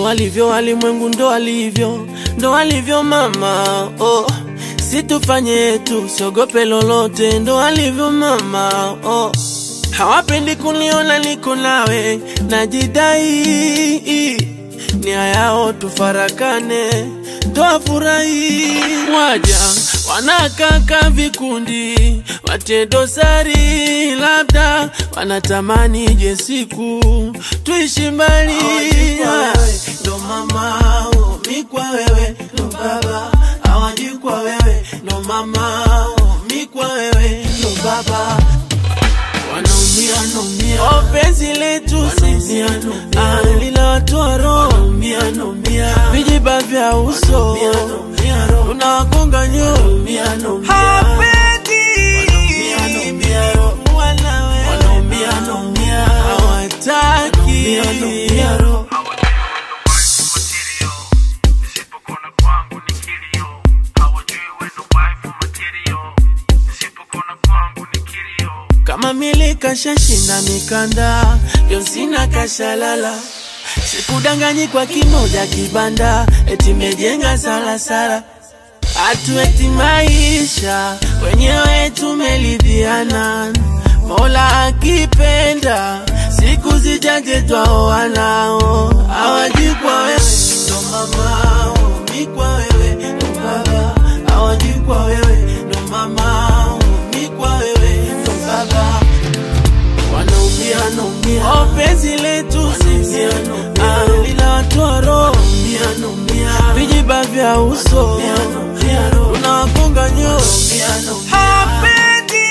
alivyo walimwengu, ndo alivyo, ndo alivyo mama. Oh, situfanye yetu, siogope lolote, ndo alivyo mama. Oh, hawapendi kuniona niko nawe, najidai nia yao tufarakane, twafurahi. Waja wanakaka vikundi, watie dosari, labda wanatamani je siku tuishi mbali. Ndo mama oh, mi kwa wewe, ndo baba hawajui kwa wewe, ndo mama oh, mi kwa wewe, ndo baba wanaumia naumia, oh, penzi letu sisi ah, linawatoa roho, vijiba vya uso unawagonga nyoo, hapendi wala wewe hawataki Nisipokona kwangu ni kilio, hawajui wendo wife material. Nisipokona kwangu ni kilio. kama mili kashashinda mikanda, ndio sina kashalala. Sikudanganyi kwa kimoja kibanda, eti mejenga salasala. Hatueti maisha wenyewe tumelidhiana, Mola akipenda siku zijaje twaoanao. Hawajui kwa wewe ndo mama, oh, mi kwa wewe ndo baba. Hawajui kwa wewe ndo mama, oh, mi kwa wewe ndo baba wanaumia naumia, oh, penzi letu sisi ah, linawatoa roho, vijiba vya uso unawagonga nyoo, hapendi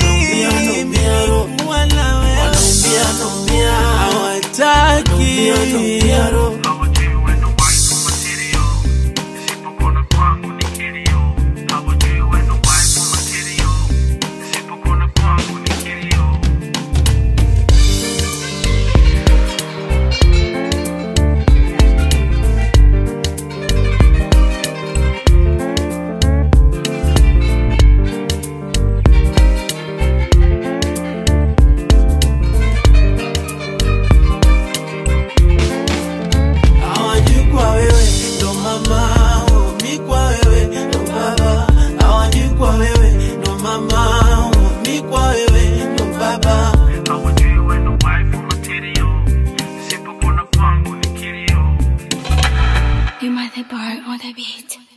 wala wewe hawataki Hawajui wendo wife material. Nisipokona kwangu ni kilio, hawajui wendo wife material. Nisipokona kwangu ni kilio. hawajui kwa wewe ndo mama, oh, mi kwa wewe ndo baba. Hawajui kwa wewe ndo mama, oh, mi kwa wewe ndo baba. Hawajui wendo wife material. Nisipokona kwangu ni kilio. You might bar on the beat.